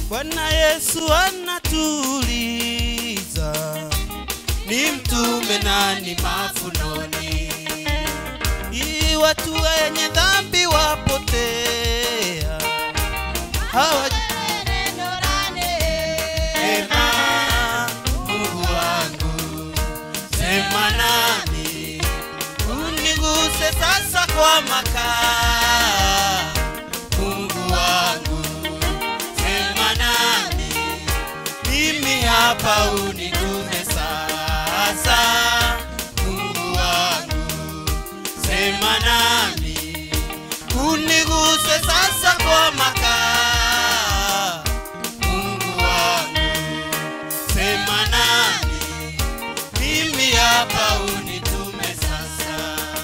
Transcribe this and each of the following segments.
Bwana Yesu anatuuliza, ni mtume nani mafunoni? Ili watu wenye dhambi wapotea, hawajui Sema, Mungu wangu, sema nami, uniguse sasa kwa makaa. Mungu wangu, sema nami, mimi hapa uniguze sasa. Mungu wangu, sema nami, uniguse sasa kwa makaa. Mungu wangu, sema nami, mimi hapa unitume sasa.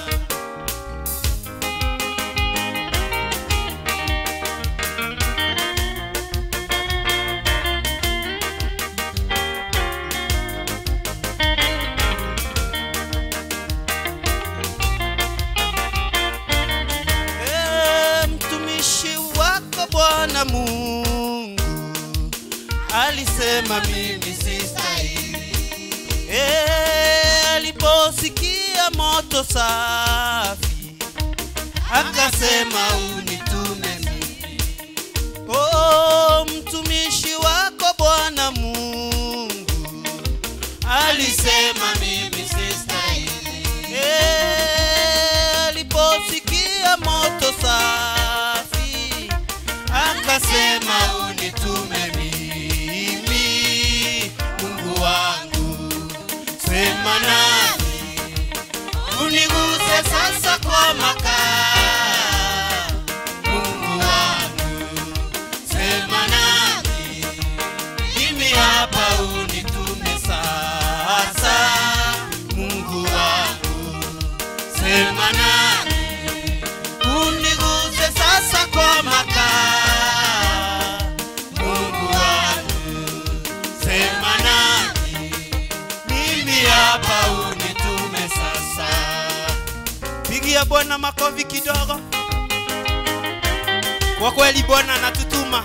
Ee, mtumishi wako Bwana Mungu alisema mimi sistahili. Ee, aliposikia moto safi akasema unitume mimi. Oh, mtumishi wako Bwana Mungu alisema mimi sistahili. Eh, aliposikia moto safi akasema unitume mimi. Mungu wangu, sema nami, uniguse sasa kwa makaa. Mungu wangu, sema nami, mimi hapa unitume sasa. Mungu wangu, sema nami, uniguse sasa kwa makaa. Mungu wangu, sema nami, mimi hapa unitume sasa. Pigia Bwana makofi kidogo. Kwa kweli Bwana anatutuma.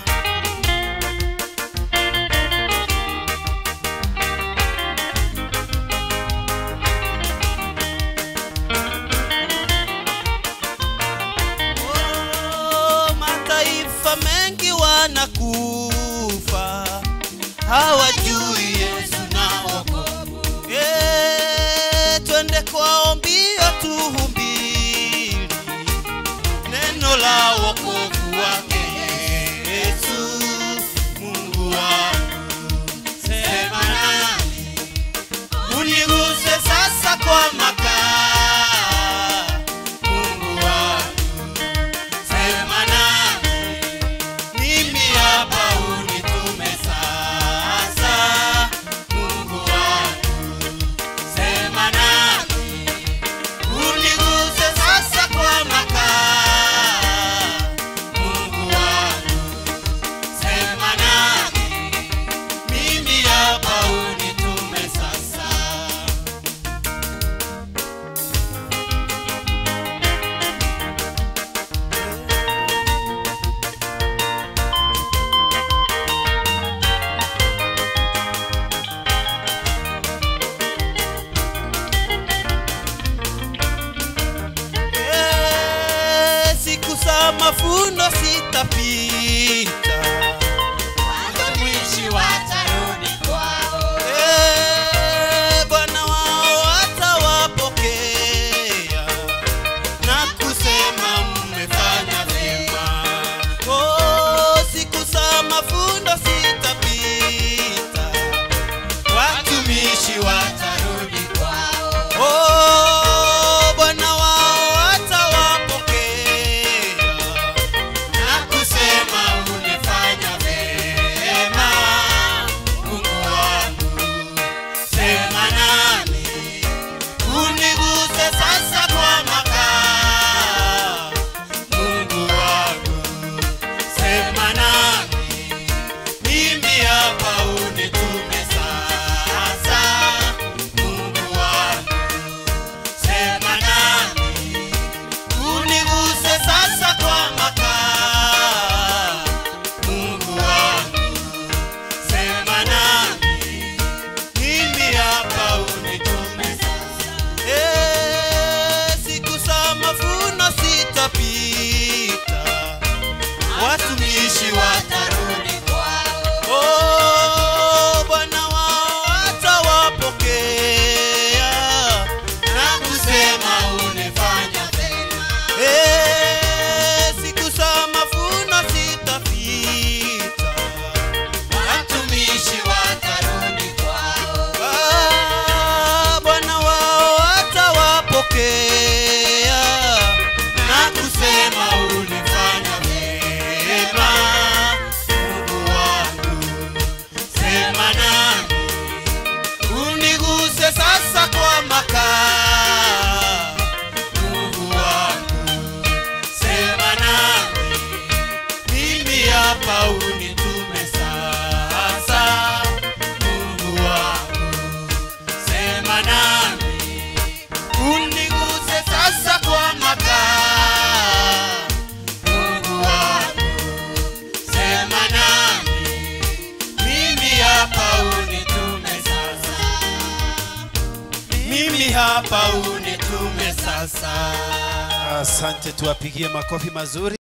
Oh, mataifa mengi wanakufa hawajui Yesu na wokovu. Eh, twende kwao mbio tuhubiri neno la wokovu wake Yesu. Mungu wangu, sema nami, uniguse sasa kwa makaa. Mungu wangu, sema nami, mimi hapa unitume sasa. Mungu wangu, sema nami, uniguse sasa kwa makaa. Mungu wangu, sema nami, mimi hapa unitume sasa. Eh, siku za mafuno sitapita Watumishi watarudi kwao. Eh, Bwana wao atawapokea na kusema mmefanya vyema. Oh, siku za mafundo sitapita, watumishi watarudi Kwao. Oh, Bwana wao atawapokea na kusema umefanya vyema. watumishi watarudi watarudi kwao. Oh, Bwana wao atawapokea na kusema ulifanya Vema, Eh, siku za mavuno zitapita, watumishi watarudi kwao. Ah, Bwana wao atawapokea na kusema ulifanya vyema. Mungu wangu, sema nami, uniguse sasa kwa makaa. Mungu wangu, sema nami, mimi hapa unitume sasa. Mungu wangu, sema nami, uniguse sasa kwa makaa. Mungu wangu, sema nami, mimi hapa unitume sasa. Mimi hapa unitume sasa. Asante, tuwapigie makofi mazuri.